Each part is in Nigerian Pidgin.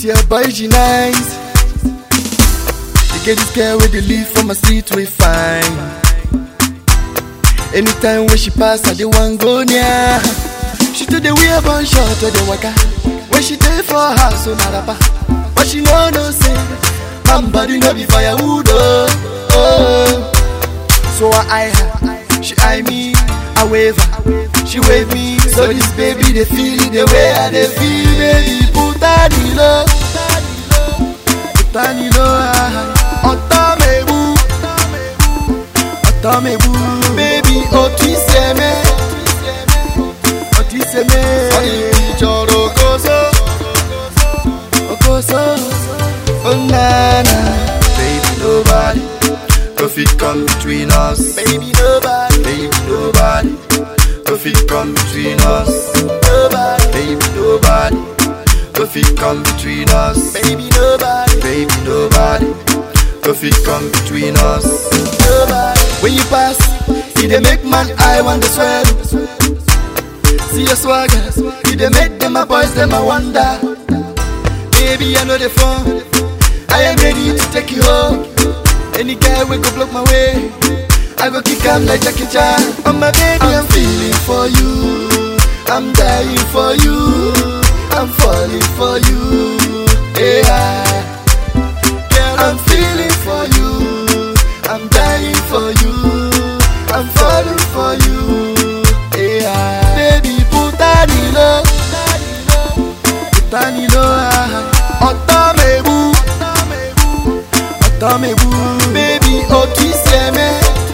See your boy, she nice. You get this girl with the leave from my street, we fine. Anytime when she pass, I the one go near. She do the weird bun short to the waka. When she day for her, so not a But she know no say, my body no be firewood. Oh, oh. So I eye her, she eye me, I wave her, she wave me. So this baby they feel it the way I they feel, baby. Put her in low, put her in low. Ọ̀tọ̀ mẹ́bù, ọ̀tọ̀ mẹ́bù, baby ọtí sẹ́mẹ́, ọtí sẹ́mẹ́. Ìjọ̀rọ̀ okoso, okoso, oh nana, baby nobody. Go fit come between us, baby nobody, baby nobody. Go fit come between us, nobody, baby nobody. Go fit come between us, baby nobody, baby nobody. Go fit come between us, nobody. When you pass, see they make man I want to swear. See your swagger, see they make them my boys them I wonder. Baby I know the phone, I am ready to take you home. Any guy we go block my way. I go kick him like Jackie Chan. Oh my baby, I'm, feeling for you. I'm dying for you. I'm falling for you. Yeah. Girl, I'm feeling for you. I'm dying for you. I'm falling for you. Yeah. Baby, put that in love. Put that in love. Ọ̀tọ̀ mẹ́bù. Ọ̀tọ̀ mẹ́bù. Baby, ọtí sẹ́mẹ́.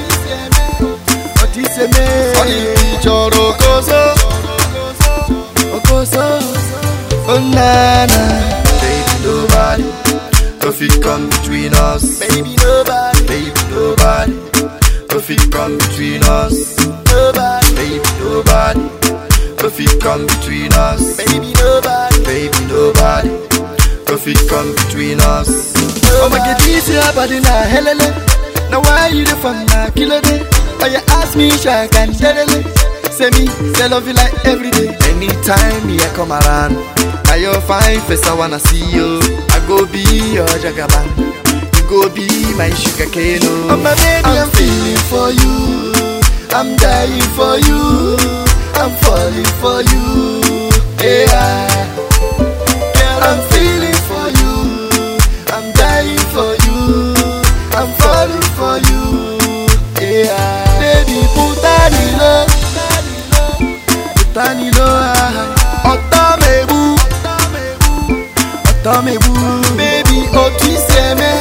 Ọtí sẹ́mẹ́. Ìjọ̀rọ̀ okoso. Okoso. Oh nana. Baby, nobody. Go fit come between us. Baby, nobody. Baby, nobody. Go fit come between us. Nobody. Baby, nobody. Go fit come between us. Baby, nobody. Baby, nobody. Go fit come between us. Oh my God, this your body na helele. Now why you the fun na kilo day? Oh you ask me, shake and dedele. Say me, say love you like every day. Anytime me I come around, now you're fine face I wanna see you. I go be your jagaban. You go be my sugar cane. Oh my baby, I'm, feeling for you. I'm dying for you. I'm falling for you. Yeah. Girl, I'm feeling for you. I'm dying for you. I'm falling for you. Yeah. Baby, put that in love. Put that in love. Ọ̀tọ̀ mẹ́bù. Ọ̀tọ̀ mẹ́bù. Baby, ọtí sẹ́mẹ́.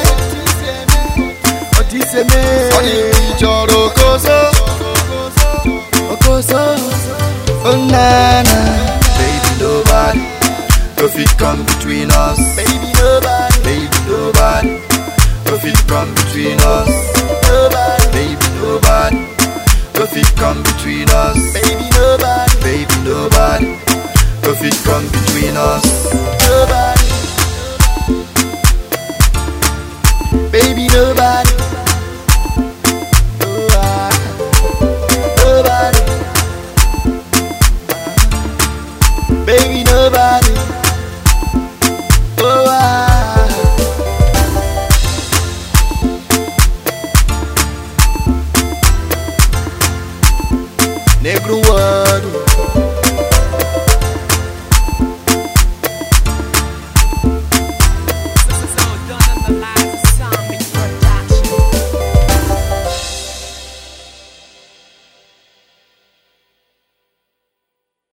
Ọtí sẹ́mẹ́. Ìjọ̀rọ̀ okoso. Okoso. Oh nana. Baby, nobody. Go fit come between us. Baby, nobody. Baby, nobody. Go fit come between us. Nobody. Baby, nobody. Go fit come between us. Baby, nobody. Baby, nobody. Go fit come between us. Nobody. Baby, nobody. Oh, ah. Nobody. Baby, nobody. Oh, ah. Negro world.